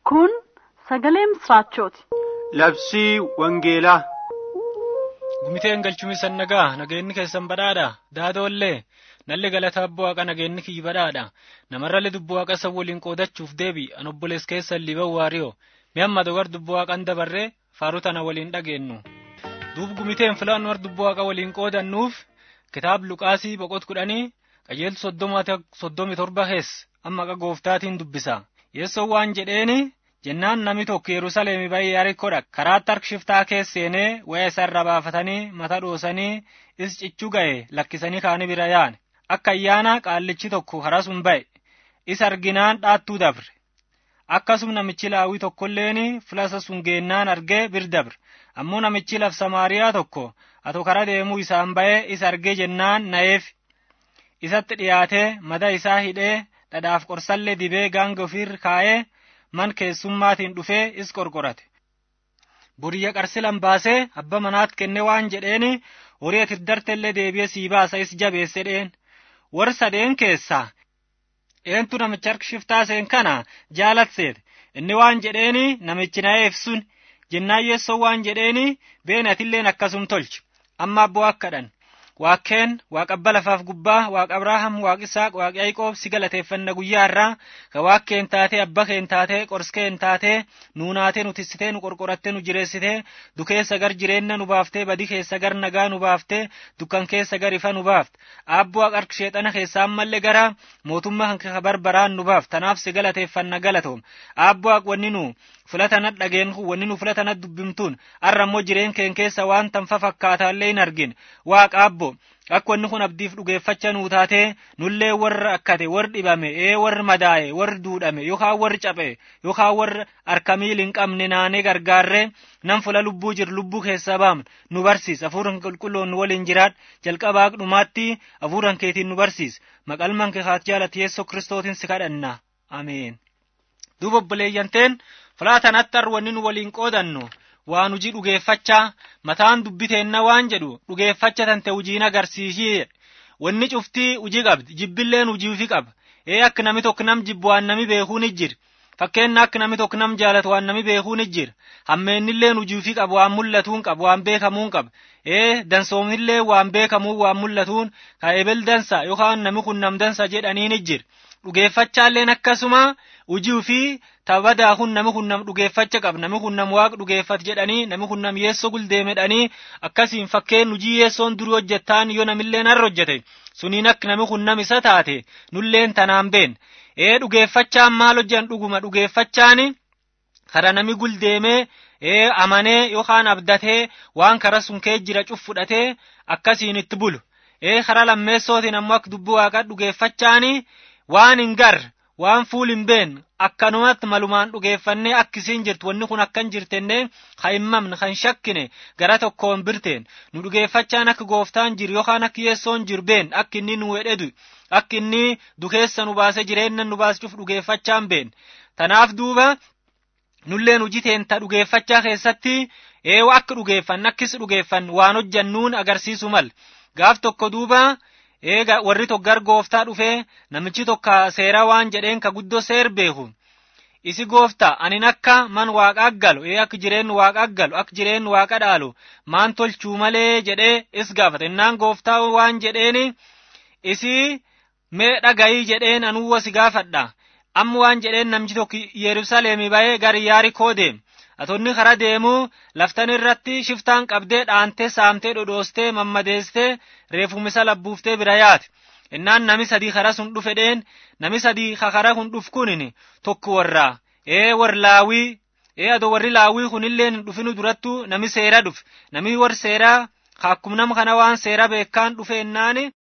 Kun sagalee misraachooti. Labsii Wangeelaa. Gumiteen galchumii san nagaa nageenni keessan badhaadha daadoollee nalli galata abboo waaqa nageenni kiyyi badhaadha namarrallee dubboo waaqa san waliin qoodachuuf deebi an obbolees keessan liban waariyoo mi amma dogar dubboo waaqan dabarree faaruu tana waliin dhageennu duub gumiteen filaan war dubboo waaqa waliin qoodannuuf kitaab luqaasii boqot kudhanii qajeeltu soddomi torba kees amma qa gooftaatiin dubbisa yeessoo waan jedheeni jennaan namni tokko yerusaleemi ba'ee yarikkodha karaatti harkishiftaa keessa seenee waya isa irra baafatanii mata dhoosanii is cichuu ga'e lakkisanii kaani bira yaane akka ayyaana qaallichi tokko karaa sun ba'e is arginaan dhaattuu dabre akkasum namichi laawii tokkolleeni filasa sun geennaan argee bir dabre ammoo namichi laf samaariyaa tokko ato kara deemuu isaan ba'ee is argee jennaan na'eef isatti dhiyaatee mada isaa hidhee dhadhaaf qorsallee dibee gaanga ofiir kaa'ee man keessummaatiin dhufee is qorqorate. Buriyya qarsilan baasee abba manaat kenne waan jedheeni horii ati dartellee deebi'ee sii baasa is jabeesse dheen. Warri sadeen keessaa eentu namicha harkishiftaa seen kana jaalatseet inni waan jedheeni namichi na'eef sun jennaan yeessoo waan jedheeni been atilleen akkasum tolchi amma abboo akkadhan waaqeen waaqa abba lafaaf gubbaa waaqa abrahaam waaqa isaaq waaqa yaaqoob si galateeffanna guyyaa irraa ka waaqeen taatee abba keen taatee qorskeen taatee nuunaatee nu tissitee nu qorqorattee nu jireessitee dukeessa gar jireenna nu baaftee badi keessa gar nagaa nu baaftee dukkan keessa gar ifa nu baafte abboo waaqa harka sheexana keessa ammallee gara mootummaa kan barbaraan nu baafte tanaaf si galateeffanna galatoom abboo waaqa wanni nu filatanat dhageen wanni nu filatanat dubbimtuun arra immoo jireen keen keessa waan tanfa fakkaataallee hin argin waaqa abbo akka wanni kun abdiif dhugeeffacha nuu taatee nullee warra akkate warri dhibame ee warri madaa'e warri duudhame yookaan warri caphe yookaan warri harka miil hin qabne naanee gargaarree nan fula lubbuu jiru lubbuu keessaa baamne nu barsiis hafuuran qulqulloon nu waliin jiraadh jalqabaa dhumaatti hafuuran keetiin nu barsiis maqalman kee haat jaalati yeessoo kiristootiin si kadhanna ameen. duuba obboleeyyanteen fulaa tanatti wanni nu waliin qoodannu waan hujii dhugeeffachaa mataan dubbiteenna waan jedhu dhugeeffacha tante hujiin agarsiisii wanni cuftii hujii qabdi jibbilleen hujii ufi qaba ee akka nami tokko nam jibbu waan nami beekuun jira fakkeenna akka nami tokko nam jaalatu waan nami beekuun jira hammeennilleen hujii ufi qaba waan mul'atuun qaba waan beekamuun qaba ee dansoomnillee waan beekamuun waan mul'atuun ka ebel dansa yookaan nami kun nam dansa jedhaniin jira dhugeeffachaalleen akkasuma hujii ufii tabadaa kun nami kun nam dhugeeffacha qaba nami kun nam waaqa dhugeeffat jedhanii nami kun nam yeessoo guldeemedhanii akkasiin fakkeen hujii yeessoon durii hojjettaan yoo namilleen har'a hojjete suniin akka nami kun nam isa taate nulleen tanaan been ee dhugeeffachaan maal hojjan dhuguma dhugeeffachaani kara nami guldeemee ee amanee yookaan abdatee waan kara sun kee jira cuf fudhatee akkasiin itti bulu ee kara lammeessootiin ammoo akka dubbii waaqa dhugeeffachaani waan hin gar waan fuul hin been akkanumatti malumaan dhugeeffannee akkisiin jirtu wanni kun akkan jirtenne ka hin mamne kan shakkine gara tokkoon birteen nu dhugeeffachaan akka gooftaan jiru yookaan akka yeessoon jiru been akka inni nu wedhedu akka inni dukeessa nu baase jireenya nu baaschuuf dhugeeffachaan been tanaaf duuba nulleen hujii teenta dhugeeffachaa keessatti eewa akka dhugeeffan akkis dhugeeffan waan hojjannuun agarsiisu mal gaaf tokko duuba eega warri tokko gar gooftaa dhufee namichi tokko seera waan jedheen ka guddoo seer beeku isi gooftaa anin akka man waaqa galu ee akka jireennu waaqa galu akka jireennu waaqa dhaalu maan tolchuu malee jedhee is gaafate innaan gooftaa waan jedheeni isi mee dhagayii jedheen anuwwa si gaafadha amma waan jedheen namchi tokko yerusaleemi ba'ee gar yaarikoo deeme atonni kara deemuu laftan irratti shiftaan qabdee dhaantee saamtee dhodhoostee mammadeestee reefumisa labbuuftee bira yaate innaan nami sadii kara sun dhufe dheen nami sadii kara kun dhuf kunin tokko warraa ee war laawii ee ado warri laawii kunilleen hin dhufinu durattu nami seera dhufe nami war seeraa akkum nama kana waan seera beekaan dhufe ennaani